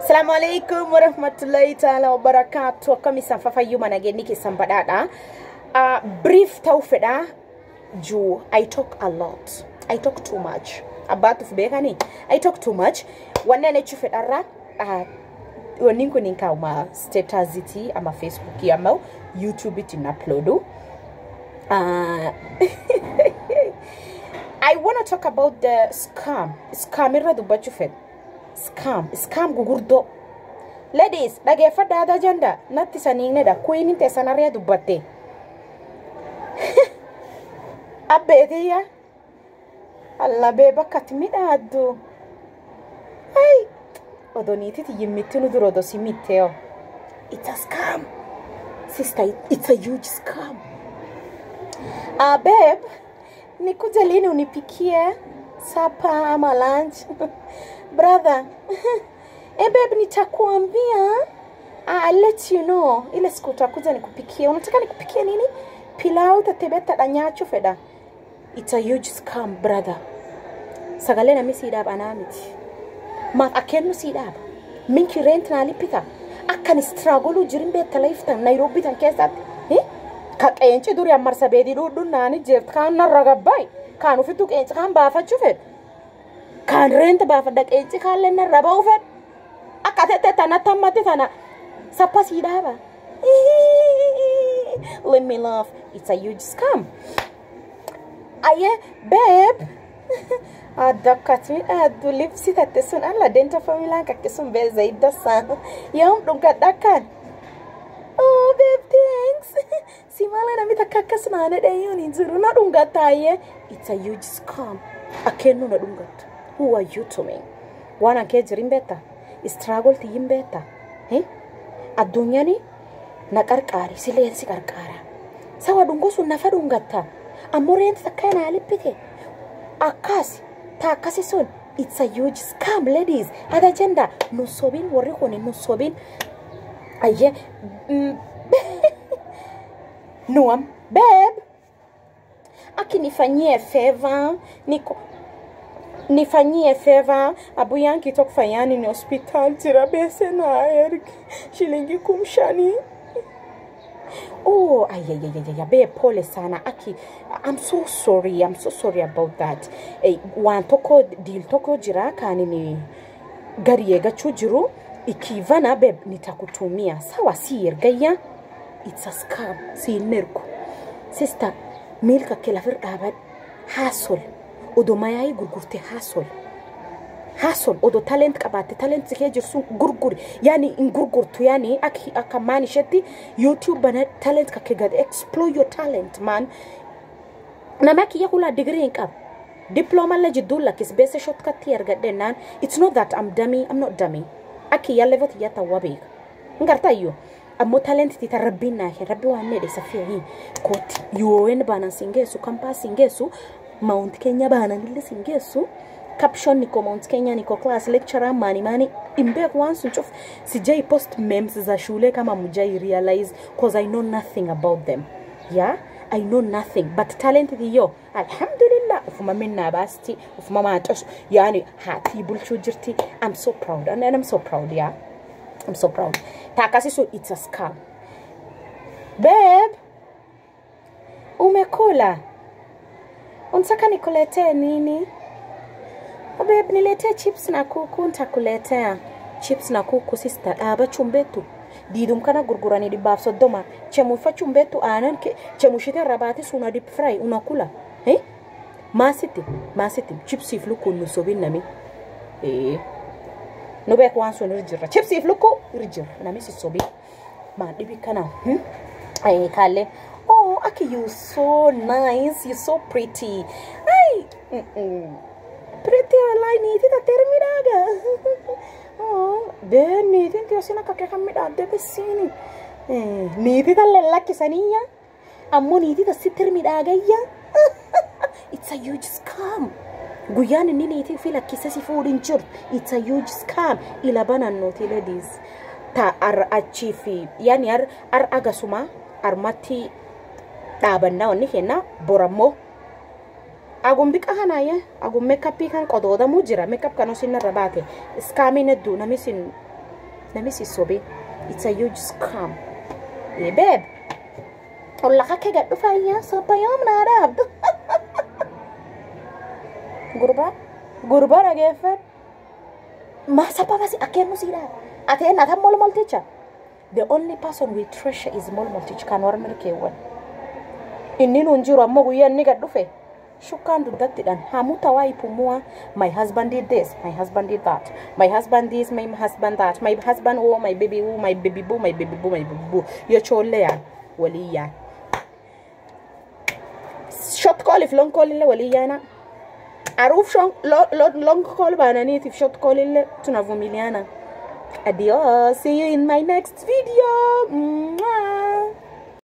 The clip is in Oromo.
Assalamu alaikum warahmatullahi ta'ala wabarakatuh akkam isan fafayyuma nageenyi keessan badhaadha. Uh, brief ta'uu fedha juu I talk a lot. I talk too much. Abbaatuuf beekani I talk too much. Wanneen jechuu fedharra uh, wanni kun hin kaa'uma statusitii ama Facebookii ama YouTube'itti hin uploadu. Uh, I want to talk about the scam. Scam irra dubbachuu fedha. Scam. Scam gugurdoo. Ladies, dhageeffadhaa aadaa janda natti saniinedha. Kuyiin teessan harree dubbatte. Abbeetiyya. Allabee bakka itti midhaaddu. Ay! Odoniititi yimmitti nu dura odosi mitteo. It's a scam. Sister, it's a huge scam. Ah, babe, nikuja lini unipikie sapa ama lunch? Brother, eh babe, nitakuambia. Ah, I'll let you know. Ile siku utakuja nikupikie. Unataka nikupikie nini? Pilau tatebeta danyacho feda. It's a huge scam, brother. Sagalee namni siidhaaf anaa miti. Maaf akkennu siidhaaf. Minki rent naa lippita. Akkan istraagoluu jirin beekta laiftan Naayiroobii tan keessatti. Eh? Ka qeenci durii ammarsa beedii dhuudhuun naani jeerti kaan narra gabbaay. Kaan ufittuu qeenci kaan baafachuu fedha. Kaan reenta baafadha qeenci kaallee narra ba'uu fedha. Akka tettee tanatti hammatti tana sappa siidhaaba. Let me laugh. It's a huge scam. Aye, babe. Addakkat midhaaddu libsi tatte sun alla deenta familaan kakke sun bee zayidda saan. Yoom dhungadha akkan. Oh, babe, thanks. Si malee namni takka akkas naana dhayyuun hin jiru na dhungattaayyee. It's a huge scam. Akkennu na dhungattu. Who are you to me? Waan ankee jirin beekta? Istraagol tiyyin beekta? Eh? Addunyaan na qarqaari sileen si qarqaara. Sawa dhungoo sun nafa dhungatta. Ammoo reenti takka naa lippite. Akkas ta akkasi sun it's a huge scam ladies. Hada jenda nu sobin warri kun nu sobin. Ayyee. mm, Nuam, babe. Aki nifanyie favor. Niko nifanyie favor abu yanki tokufanyani ni hospital jira bese na ergi shilingi kumshani Oh, ayayayaya, babe, pole sana. Aki, I'm so sorry. I'm so sorry about that. Eh, waan tokko deal tokko jira kaani ni gari eegachuu jiru ikivana babe nitakutumia. Sawa si ergayya. It's a scam. Si hin ergu. Sister, miilka kee lafir dhaabadhu. Haasol. Odoo mayaayii gurgurte haasol. Haasol odoo talent qabaatte talent kee jirsun gurguri. Yaani hin gurgurtu yaani akka akka maan isheetti YouTube bana talent kakkee gad explore your talent man. Nama kiyya hulaa digirii hin qabu. Diploma la jidduu lakkis beesa shotkatti argadhennaan it's not that I'm dummy I'm not dummy. Akki yaa level tiyyaa ta'uu beeka. Hin gartaayyuu. ammoo talent tita rabbiin naa kee rabbi waan needhe safii hii kooti UN baanan siin geessu kampaa siin geessu mount kenya baanan illee siin geessu caption niko mount kenya niko class lecturer mani mani imbeek waan sun cuf sijai post memes za shule kama mujai realize cause I know nothing about them yeah I know nothing but talent hiyo alhamdulillah ufuma minna baasti ufuma maaxos yani haatii bulchuu jirti I'm so proud and I'm so proud yeah I'm so proud. Takasi so it's a scam. Babe, umekula? Unataka nikuletee nini? Oh, babe, niletee chips na kuku, nitakuletea chips na kuku sister. Dhaaba chumbeetu. Diidum kana gurguranii dhibbaaf soddoma. Chemuufa chumbeetu aanan kee chemuushite irra baate suna deep fry unakula. Eh? Maasitti, maasitti chipsiif lukkuun nu sobin nami. Eh. nu beek waan sun irra jirra chipsiif lukku irra jirra namni sissobii maan dhibi kana kaallee oh aki you so nice you so pretty ay pretty wallahi niitii tatteera midhaaga oh bee niitiin tiyoosin akka kee kan midhaadde bessiini niitii tan lallakkisaniiyya ammoo niitii tassitti midhaagayya it's a huge scam guyyaan inni niitii fi lakkisa si fuudhin jiru it's a huge scam ila banannooti ladies ta ar achii fi yaani ar ar agasuma armatti dhaabannaa wanni kenna borammoo agum biqa kanaaye agum meekappii kan qodoodamuu jira meekap kan osin irra baate iskaamiin hedduu namni sin nami si sobe it's a huge scam ee babe olla kake gad dhufayyaa sabbayoom naa dhaabdu gurbaa gurbaa dhageeffadhu maa sababa si akkennu si dhaaba ateen atan molmolticha the only person we treasure is molmolticha kan warra milkeewwan inni nun jiru ammoo guyyaa inni gad dhufe shukkaan duddattidhaan hamuta waa ipumua my husband did this my husband did that my husband this my husband that my husband oh my baby oh my baby boo my baby boo my baby boo yochoolle yaan walii yaan short call if long call illee walii yaana aruuf long call baananiitiif short call illee tunavumiliana adios see you in my next video Mwah.